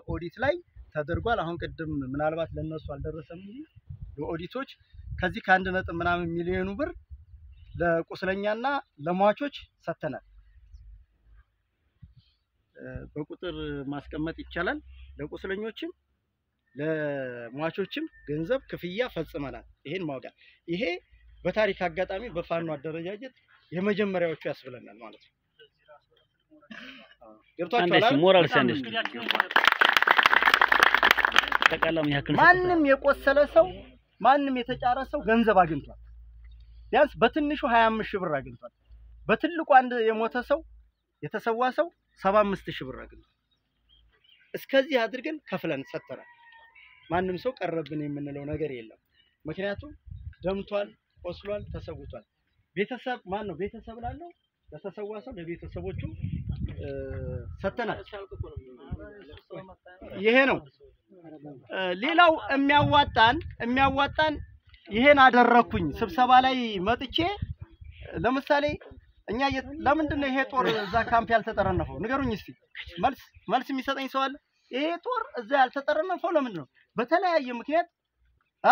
ኦዲት ላይ ተደርጓል። አሁን ቅድም ምናልባት ለነሱ አልደረሰም እንጂ ለኦዲቶች ከዚህ ከአንድ ነጥብ ምናምን ሚሊዮኑ ብር ለቁስለኛና ለሟቾች ሰጥተናል። እ፣ በቁጥር ማስቀመጥ ይቻላል። ለቁስለኞችም ለሟቾችም ገንዘብ ክፍያ ፈጽመናል። ይሄን ማውቃል። ይሄ በታሪክ አጋጣሚ በፋኖ አደረጃጀት የመጀመሪያዎቹ ያስብለናል ማለት ነው። አዎ፣ ገብቷችኋል አንደሽ አይደል? ሞራል ሳንደሽ ጠቃላም ያክል ማንም የቆሰለ ሰው ማንም የተጫረ ሰው ገንዘብ አግኝቷል። ቢያንስ በትንሹ 25 ሺህ ብር አግኝቷል። በትልቁ አንድ የሞተ ሰው የተሰዋ ሰው 75 ሺህ ብር አግኝቷል። እስከዚህ አድርገን ከፍለን ሰጥተናል። ማንም ሰው ቀረብን የምንለው ነገር የለም። ምክንያቱም ደምቷል፣ ቆስሏል፣ ተሰውቷል። ቤተሰብ ማን ነው ቤተሰብ ላለው ለተሰዋ ሰው ለቤተሰቦቹ እ፣ ሰጥተናል። ይሄ ነው እ፣ ሌላው የሚያዋጣን የሚያዋጣን ይሄን አደረኩኝ ስብሰባ ላይ መጥቼ ለምሳሌ እኛ የት- ለምንድን ነው ይሄ ጦር እዛ ካምፕ ያልተጠረነፈው? ንገሩኝ እስቲ። መልስ መልስ የሚሰጠኝ ሰው አለ? ይሄ ጦር እዛ ያልተጠረነፈው ለምንድን ነው? በተለያየ ምክንያት አ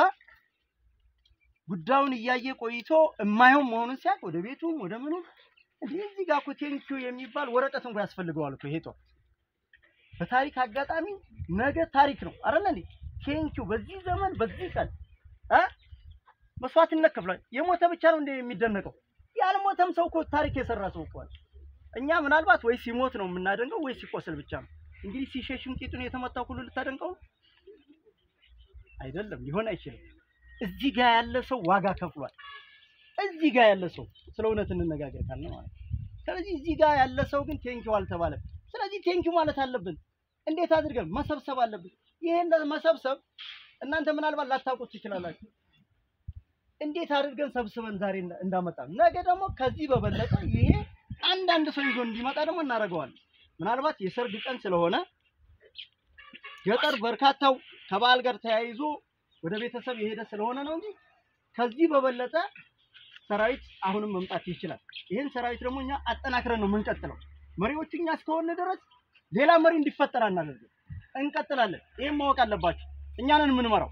ጉዳዩን እያየ ቆይቶ የማይሆን መሆኑን ሲያውቅ ወደ ቤቱም ወደ ምኑም እንዲህ እዚህ ጋር እኮ ቴንኪው የሚባል ወረቀት እንኳን ያስፈልገዋል እኮ ይሄ ጦር በታሪክ አጋጣሚ ነገ ታሪክ ነው አይደል እንዴ? ቴንኪው በዚህ ዘመን በዚህ ቀን አ መስዋዕትነት ከፍሏል። የሞተ ብቻ ነው እንደ የሚደነቀው ያልሞተም ሰው እኮ ታሪክ የሰራ ሰው እኮ አለ። እኛ ምናልባት ወይ ሲሞት ነው የምናደንቀው ወይ ሲቆስል ብቻ ነው። እንግዲህ ሲሸሽም ቂጡን የተመታው ሁሉ ልታደንቀው ነው? አይደለም፣ ሊሆን አይችልም። እዚህ ጋር ያለ ሰው ዋጋ ከፍሏል። እዚህ ጋር ያለ ሰው ስለ እውነት እንነጋገር ካልን ማለት ነው። ስለዚህ እዚህ ጋር ያለ ሰው ግን ቴንኪው አልተባለም። ስለዚህ ቴንኪው ማለት አለብን። እንዴት አድርገን መሰብሰብ አለብን። ይሄን መሰብሰብ እናንተ ምናልባት ላታውቁት ትችላላችሁ። እንዴት አድርገን ሰብስበን ዛሬ እንዳ- እንዳመጣን ነገ ደግሞ ከዚህ በበለጠ ይሄ አንዳንድ ሰው ይዞ እንዲመጣ ደግሞ እናደርገዋለን። ምናልባት የሰርግ ቀን ስለሆነ ገጠር በርካታው ከበዓል ጋር ተያይዞ ወደ ቤተሰብ የሄደ ስለሆነ ነው እንጂ ከዚህ በበለጠ ሰራዊት አሁንም መምጣት ይችላል። ይህን ሰራዊት ደግሞ እኛ አጠናክረን ነው የምንቀጥለው። መሪዎቹ እኛ እስከሆነ ድረስ ሌላ መሪ እንዲፈጠር አናደርግም፣ እንቀጥላለን። ይህን ማወቅ አለባችሁ። እኛንን የምንመራው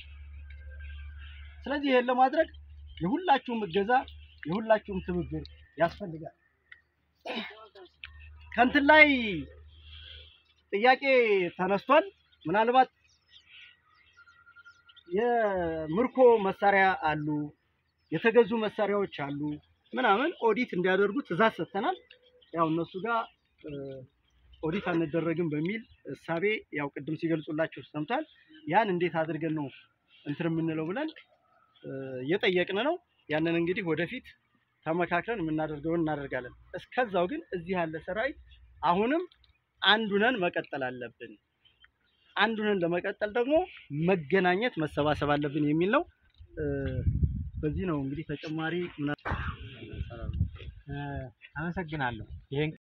ስለዚህ ይሄን ለማድረግ የሁላችሁም እገዛ የሁላችሁም ትብብር ያስፈልጋል። ከእንትን ላይ ጥያቄ ተነስቷል። ምናልባት የምርኮ መሳሪያ አሉ፣ የተገዙ መሳሪያዎች አሉ ምናምን ኦዲት እንዲያደርጉ ትእዛዝ ሰጥተናል። ያው እነሱ ጋር እ፣ ኦዲት አንደረግም በሚል እሳቤ ያው ቅድም ሲገልጹላችሁ ሰምቷል። ያን እንዴት አድርገን ነው እንትን የምንለው ብለን እ፣ እየጠየቅን ነው። ያንን እንግዲህ ወደፊት ተመካክረን የምናደርገውን እናደርጋለን። እስከዛው ግን እዚህ ያለ ሰራዊት አሁንም አንዱነን መቀጠል አለብን። አንዱነን ለመቀጠል ደግሞ መገናኘት መሰባሰብ አለብን የሚል ነው። እ፣ በዚህ ነው እንግዲህ ተጨማሪ ምና- አመሰግናለሁ። ይሄን